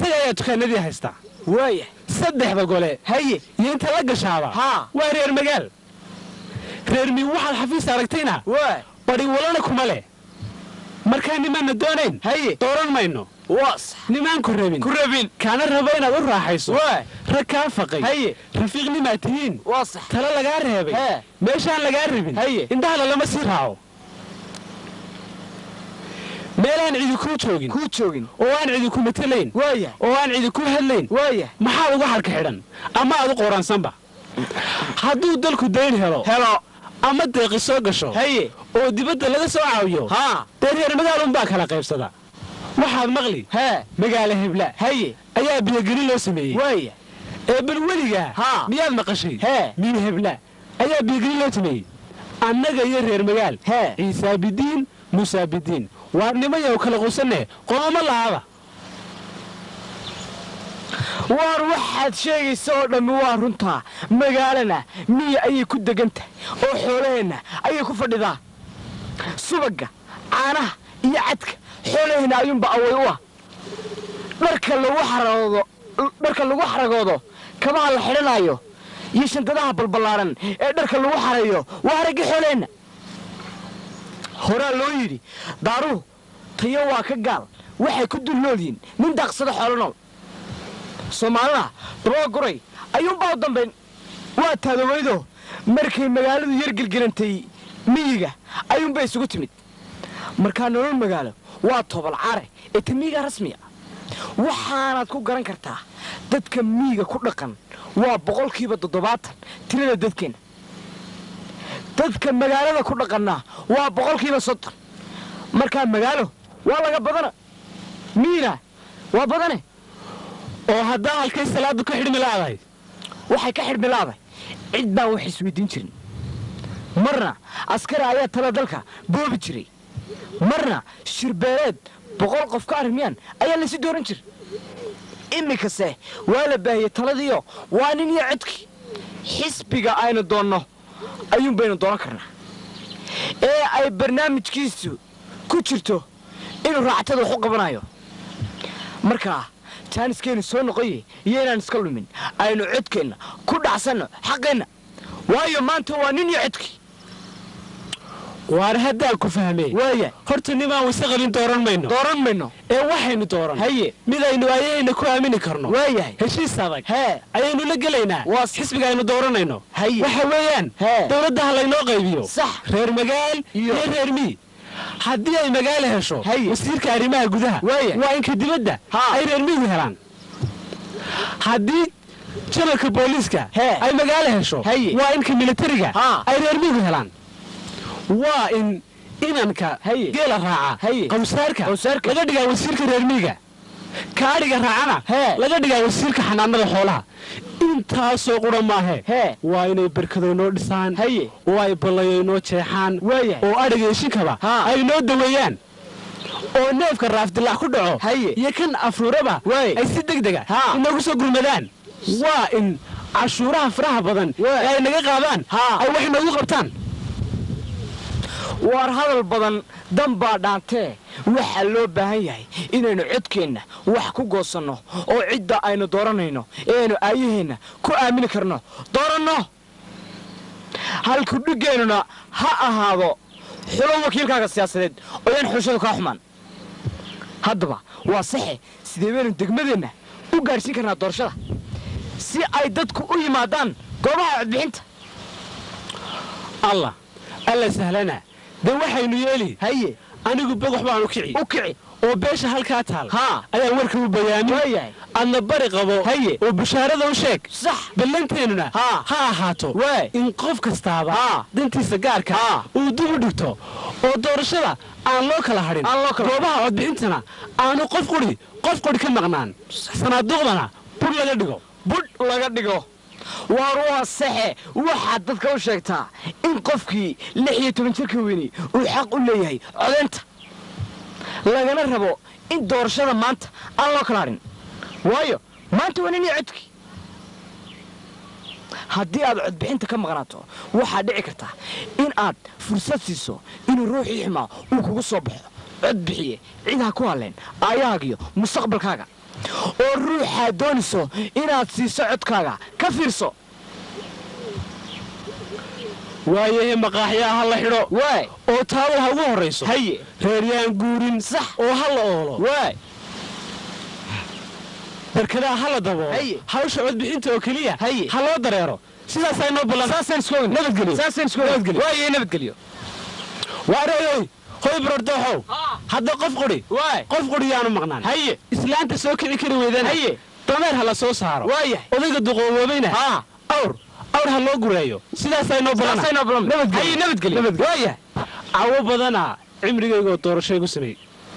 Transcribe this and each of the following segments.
annaga ayaa dukaanadii haystaa waaya saddexda gole haye iyo inta la gashaaba haa waa reer magaal reer miig waxaad xafiis aragtayna waa badi walana kuma leh markaa nimaanna doonayn haye dooran mayno waa sax nimaan ku rabin ku rabin kaana rabo inaad u raaxayso waa rag kaa faqay haye rafiiqnimaad tihiin waa sax tala lagaa reebay hee meeshaan lagaa rabin haye indhahana lama sii raaco meelaan cidi kuu joogin kuu joogin oo aan cidi ku matelayn waaya oo aan cidi ku hadlayn waaya maxaad uga xadhka xidhan ama aad u qooransanba hadduu dalku dayn helo helo ama deeqi soo gasho haye oo dibadda laga soo caawiyo haa dee reer magaalunbaa kala qaybsada waxaad maqli hee magaalo hebla haye ayaa biyogelin loo sameeyey waaya ee bal weligaa haa miyaad maqashay hee miyo hebla ayaa biyogelin loo sameeyey annaga iyo reer magaal hee ciisaabidiin musaabidiin waar nimayow kala qusanne qooma laaba waar waxaad sheegaysa oo dhammi waa runtaa magaalana miya ayay ku degan tahay oo xoolaheenna ayay ku fadhidaa subagga caanaha iyo cadka xoolaheenna ayuunba away u ah dharka lagu xaragoodo dharka lagu xaragoodo kabaha la xidhanaayo iyo shantadaha balballaaran ee dharka lagu xarayo waa haraggii xoolaheenna horaa loo yidhi daaruhu tayo waa ka gaal waxay ku dul nool yihiin nin daaqsada xoolo nool soomaalida dabaa guray ayuunbaa u dambayn waa taadawaydo markay magaaladu yar gelgelantay miyiga ayuunbay isugu timid markaa nolol magaalo waa tobol care ee ta miyiga rasmiga waxaanaad ku garan kartaa dadka miyiga ku dhaqan waa boqolkiiba toddobaatan tirada dadkeenna dadka magaalada ku dhaqanna waa boqolkiiba soddon markaa magaalo waa laga badana miyina waa badane oo haddaa halkay salaaddu ka xidhmi laadahay waxay ka xidhmi laaday cid baan wax isweydiin jirin marna askari ayaa tala dalka boobi jiray marna shirbeeleed boqol qof ka arrimiyaan ayaa laysi dooran jira iminkase waa la baahiyey taladiio waa nin iyo codkii xisbiga aynu doonno ayuun baynu dooran karnaa ee ay barnaamijkiisu ku jirto inuu raactada wax u qabanayo markaa jaaniskeenu soo noqoye iyo inaan iska lumin aynu codkeenna ku dhacsanno xaqeenna waayo maanta waa nin iyo codkii waar haddaan ku fahmee waaya horta nimaan wayse qabin dooran mayno dooran mayno ee waxaynu dooran haye midaynu ayayna ku aamini karno waayahay heshiis adag hee ayaynu la gelaynaa Waas- xisbiga aynu dooranayno haye waxa weeyaan hee dowladda ha laynoo qaybiyo sax reer magaal Iyo- iyo reer mii haddii ay magaalo hesho Haye. wasiirka arrimaha gudaha Waaya. waa inka dibadda Haa. ay reer miigu helaan haddii janalka booliiska Hee. ay magaalo hesho Haye. waa inka militariga Haa. ay reer miigu helaan waa in inanka Haye. geela raaca Haye. qawsaarka Qawsaarka. laga dhigaa wasiirka reer miiga kaadhiga raacana Hee. laga dhigaa wasiirka xanaanada xoolaha intaasoo qura maahe hee waa inay berkado inoo dhisaan haye oo ay ballayo inoo jeexaan waayahay oo adhiga ishinkaba Haa. ay noo daweeyaan oo neefka raafdilaac ku dhaco Haye. iyo kan afruuraba Waay. ay si deg dega Haa. inoogu soo gurmadaan waa in cashuuraha faraha badan Waay. ee ay naga qaadaan Haa. ay wax inoogu qabtaan waar hadal badan dan baa dhaantee waxaa loo baahan yahay inaynu codkeenna wax ku goosanno oo cidda aynu dooranayno ee aynu aayaheenna ku aamini karno dooranno halku dhigeennuna ha ahaado xulo wakiilkaaga siyaasadeed oo yaan xulshadu kaa xumaan haddaba waa saxe sidee baynu degmadeenna u gaadhsiin karnaa doorashada si ay dadku u yimaadaan goobaha codbixinta allah alla sahlana dee waxaynu yeeli haye anigu bogox baanu kici u kici oo beesha halkaa taal haa ayaan warka u bayaamin waayahay adna bari qabo Haye. oo bushaarada u sheeg sax ballanteennuna Haa. ha ahaato waay in qof kastaaba Haa. dantiisa gaarka Haa. uu dib u dhigto oo doorashada aan loo kala hadhin Aan loo kala goobaha codbixintana aanu qof quri qof quri ka maqnaan sanaaduuqdana bur laga dhigo budh laga dhigo waar waa saxe waxaad dadka u sheegtaa in qofkii lix iyo toban jirka weyni uu xaq u leeyahay codaynta lagana rabo in doorashada maanta aan loo kala hadhin waayo maanta waa nin iyo codkii haddii aad codbixinta ka maqnaato waxaad dhici kartaa in aad fursad siiso inuu ruuxii xumaa uu kugu soo baxo cod bixiye cid ha ku hadleen aayahaagiyo mustaqbalkaaga oo ruuxaad doonayso inaad siiso codkaaga ka fiirso waayahe maqaaxyaa ha la xidho waay oo taawal ha ugu horrayso haye reeryaan guurin sax oo ha la oolo waay barkadaha ha la daboolo Haye. hawsha codbixinta oo keliya Haye. ha loo dareero sidaasaa inoo ballan saasaan isku ogn Nabadgelyo. saasaan isku Nabadgelyo. waaye nabadgelyo waareeyoy hoy barordooxow hadda qof qudhi waay qof qudhi yaanu maqnaan haye islaanta soo kici kari weydana Haye. dameer ha la soo saaro waayahay odayga duqooboobayna haa awr awr ha loo gureeyo sidaasaa inoo ballan saasaan inoo ballan. Nabadgelyo. Haye, nabadgelyo. Nabadgelyo. waayahay cawo badana cimrigaygoo doorashay ku sameey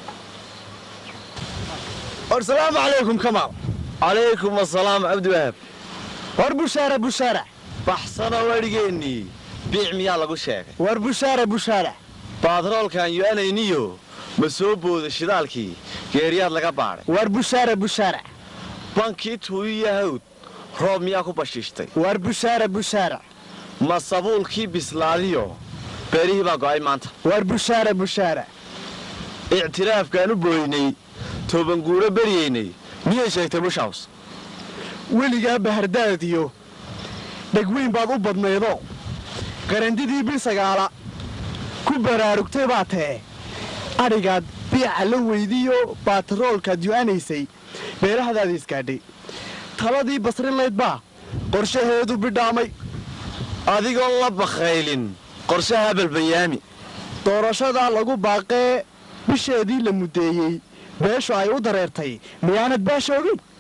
asalaamu calaykum kamaal calaykum asalaam cabdiwahaab war bushaara bushaara baxsano wadhigeennii biic miyaa lagu sheegay war bushaara bushaara baadroolkan yo'anayniyo ma soo booda shidaalkii geeriyaad laga baadhay war bushaara bushaara bankii tuuyiyo hawd roob miyaa ku bashiishtay war bushaara bushaara ma sabuulkii bislaadiyo beerihii baa go'ay maanta war bushaara bushaara ictiraafkaan u booynay toobanguuro beryaynay miyay sheegtay bushaws weligaa bahardaadiyo dhegweyn baad u badnaydo qarandidii bil sagaala ku baraarugtay baa tee adhigaad biica la weydiyo baataroolkaad yu'anaysay beerahadaada isgaadhay taladii basrinlayd baa qorshaheedu bidhaamay adigoon la bakhaylin qorshaha balbayaami doorashadaa lagu baaqee bisheedii la muddeeyey beeshu ay u dareertay miyaanad baasha ogin